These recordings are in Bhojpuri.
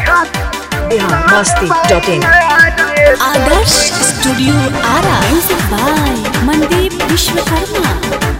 Bihar Masti dot in Adarsh studio Ara music by Mandeep Vishwakarma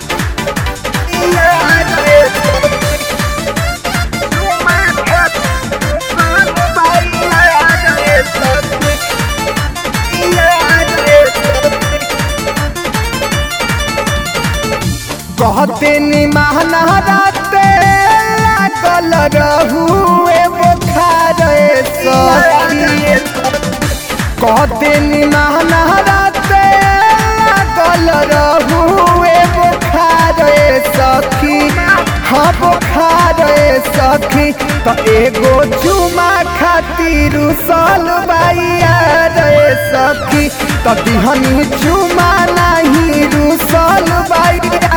कहते निमाना राते लागल रहुए बुखार सखी कहते निमाना राते लागल रहुए बुखार सखी हाँ बुखार सखी तो एगो चुमा खातिर सल बाइया रे सखी तो दिहनी चुमा नहीं रुसल बाइया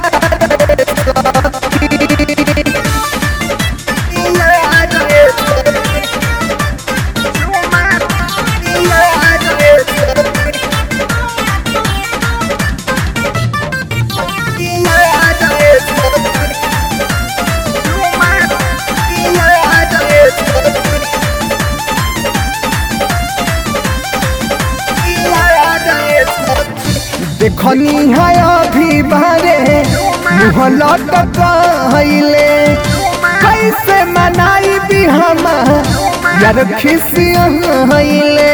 देखनी है अभी बारे मुँह लटकले कैसे मनाई भी हम यार खिसियले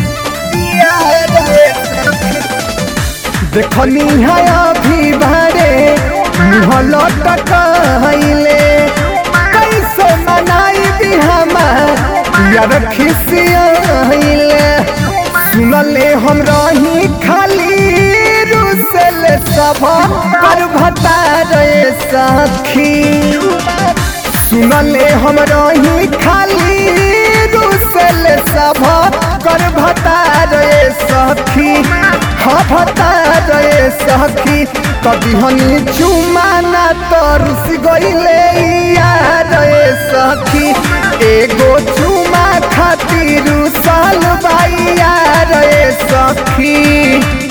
देखनी है अभी बारे मुँह लटकले कैसे मनाई भी हम यार खिसियले सुनले हम रही खाली रुसल सब कर भता रे सखी सुनले हम रही खाली रुसल सब कर भता रे सखी हाँ भता रे सखी कभी हनी चुमाना तो रुस गईले यार रे सखी एगो चुमा खातिर साल बाइया रे सखी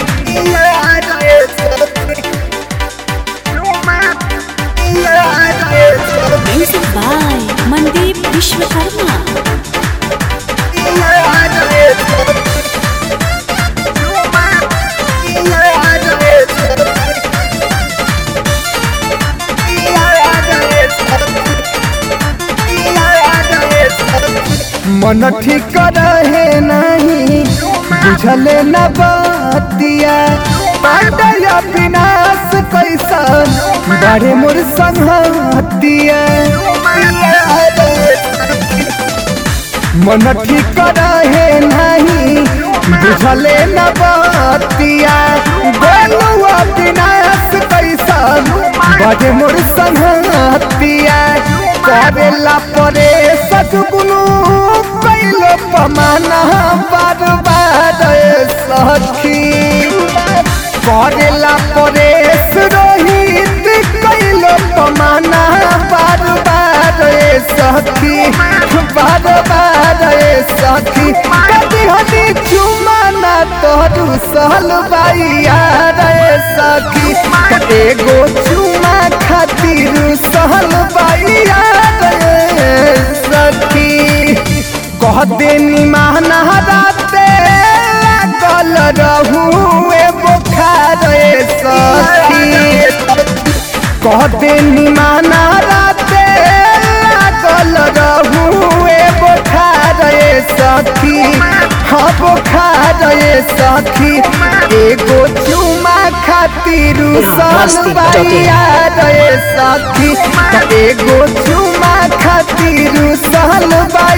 म्यूजिक बाय मनदीप विश्वकर्मा मन ठीक रहे नहीं बुझले न बतिया पांडया विनाश कैसा बड़े मोर संहतिया मन ठीक रहे नहीं बुझले न बतिया गोलुआ विनाश कैसा बड़े मोर संहतिया करेला परे सतगुनु कैलो पमाना बार बार सखी करेला परे रोहित कैलो पमाना बार बार सखी बार बार सखी कदी हदी चुमाना तोरू सहल बाइया रे सखी एगो चुमा खातिर सहल बाइया रे सखी कह देनी महना राते लागल रहुए बुखार सखी कह देनी महना राते लागल रहुए बुखार सखी हाँ बुखार सखी एगो चुमा खातिर सल बाइया रे सखी एगो चुमा खातिर सल बाइया